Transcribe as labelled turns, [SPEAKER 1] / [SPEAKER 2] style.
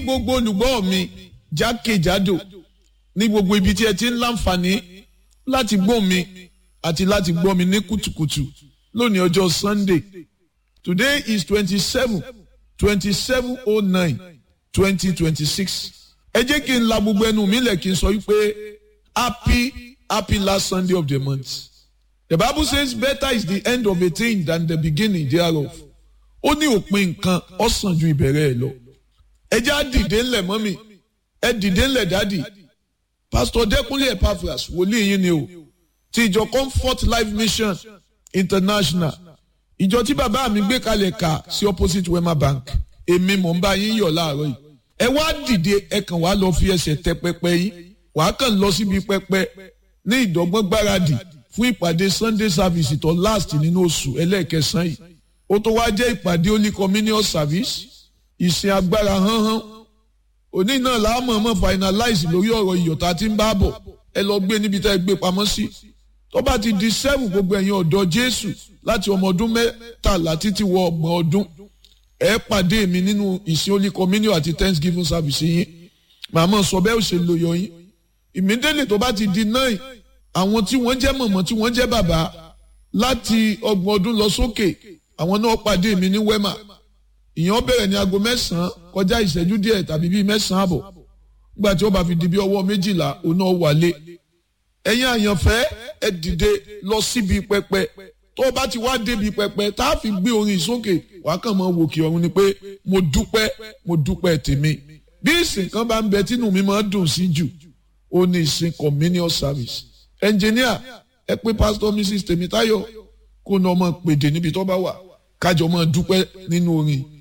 [SPEAKER 1] gbogbo olùgbọ́ mi jákèjádò ní gbogbo ibi tí ẹ ti ń láǹfààní láti gbọ́ mi àti láti gbọ́ mi ní kùtùkùtù lónìí ọjọ́ Sunday today is twenty-seven twenty-seven oh nine twenty twenty-six ẹ jẹ́ kí n la gbogbo ẹnu mi lẹ̀ kí n sọ wípé happy happy last Sunday of the month the Bible says better is the end of a thing than the beginning thereof ó ní òpin nǹkan ó sàn ju ìbẹ̀rẹ̀ ẹ̀ lọ ẹ jẹ́ á dìde ńlẹ̀ mọ́mì ẹ dìde ńlẹ̀ dádì pásítọ̀ dẹ́kunlé epaphras wòlíì yín ni o ti ìjọ comfort life mission international ìjọ tí bàbá mi gbé kalẹ̀ kà sí opposite wema bank èmi mò ń bá yín yọ̀ láàárọ̀ yìí ẹ wá dìde ẹ kàn wá lọ fi ẹsẹ̀ tẹ pẹpẹ yín wàá kàn lọ síbi pẹpẹ ní ìdọ́gbọ́n gbáradì fún ìpàdé sunday service tó last nínú oṣù ẹlẹ́ẹ̀kẹsàn yìí ó tó wá jẹ́ ìpàdé holy communion service ìsìn agbára hánhán òní náà láàmú ọmọ finalize lórí ọ̀rọ̀ ìyọ̀tá tí ń bá bọ̀ ẹ lọ gbé níbi tá ẹ gbé pamọ́ sí tó bá ti di seven gbogbo ẹ̀yin ọ̀dọ́ jésù láti ọmọ ọdún mẹ́tàlá títí wọ ọgbọ̀n ọdún ẹ pàdé mi nínú ìsìn holy communion àti thanksgiving service yín màmá sọ bẹ́ẹ̀ ò ṣe lò yọ yín ìmídélé tó bá ti di nine àwọn tí wọ́n jẹ́ mọ̀mọ́ tí wọ́n jẹ́ bàbá láti ọgbọ̀n ọdún lọ sókè àwọn náà pàdé mi ní wema ìyẹn bẹ̀rẹ̀ ní aago mẹ́sàn-án kọjá ìṣẹ́jú díẹ̀ tàbí bíi mẹ́sàn-án àbọ̀ nígbà tí ó bá fi di bí ọwọ́ méjìlá òun náà wálé ẹ̀yin àyànfẹ́ ẹ dìde lọ síbi pẹpẹ tó o bá ti wá débi pẹpẹ tá a fi gbé orin sókè wàá kàn máa wòkè ọ̀run ni pé mo dúpẹ́ mo dúpẹ́ tèmi bí ìsìn kan bá ń bẹ tínú mi máa dùn sí jù ó ní ìsìn communion service ẹnjìníà ẹ pé pásítọ̀ mrs tèmítáyọ̀ kó náà máa pèdè níbi tó bá wà kájọ máa dúpẹ́ nínú orin